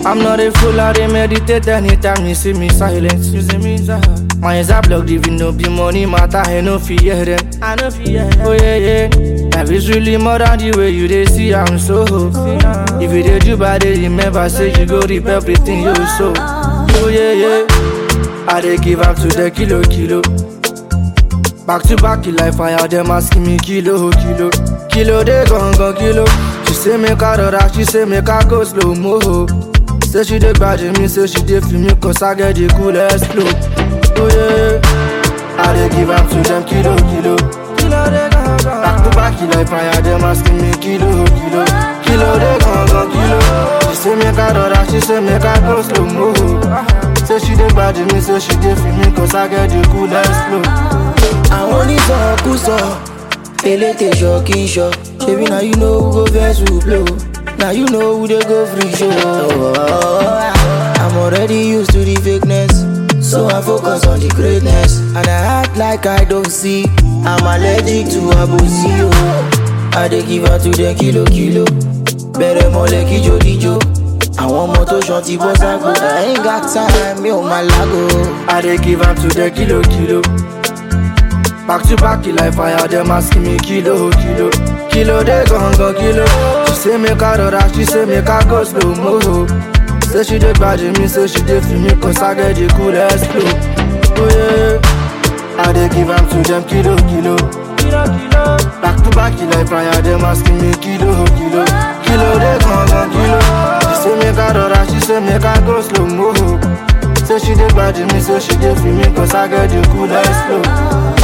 I'm not a fool, I dey meditate anytime you see me silent. You see me silent. My eyes are blocked, even no be money matter, I no fear them. I no fear Oh yeah, yeah. Life is really more than the way you dey see, I'm so. If you dey do bad, dey remember, say you go reap everything you sow. Oh yeah, yeah. I dey give up to the kilo, kilo. Back to back, like fire, them asking me kilo, kilo. Kilo, they gon' go kilo. She say make I rora, she say make I go slow mo. Say she dey bad me, say she dey feel me, cause I get the coolest flow. Oh yeah, I dey give up to them kilo, kilo. Kilo, they gon' go. Back to back, like fire, them asking me kilo, kilo. Kilo, they gon' go kilo. She say make I rora, she say make I go slow mo. Say she dey bad me, say she dey feel me, cause I get the coolest flow. àwọn onísọkúsọ elétè ṣọ kí n ṣọ ṣebí na you know who go vex who blow na you know who dey go free show. I'm already used to the fakeness so I focus on the greatness and I act like I don't see I'm allergic to abosi o. I dey give her to dem kilo kilo bẹ̀rẹ̀ mọ́lẹ̀ kíjó díjó àwọn ọmọ tó ṣan ti bọ́ ságo I ain't got time mi ò máa lágo. I dey give am to the kilo kilo. Back to back like fire, them asking me kilo kilo. Kilo they gon' go kilo. She say make I rora, she say make I go slow mo. Say she dey bad me, say she dey feel me, cause I get the coolest flow. Oh yeah, I dey give am to them kilo kilo. Kilo kilo. Back to back like fire, them asking me kilo kilo. Kilo they gon' go kilo. She say make I rora, she say make I go slow mo. Say she dey bad me, say she dey feel me, cause I get the coolest flow.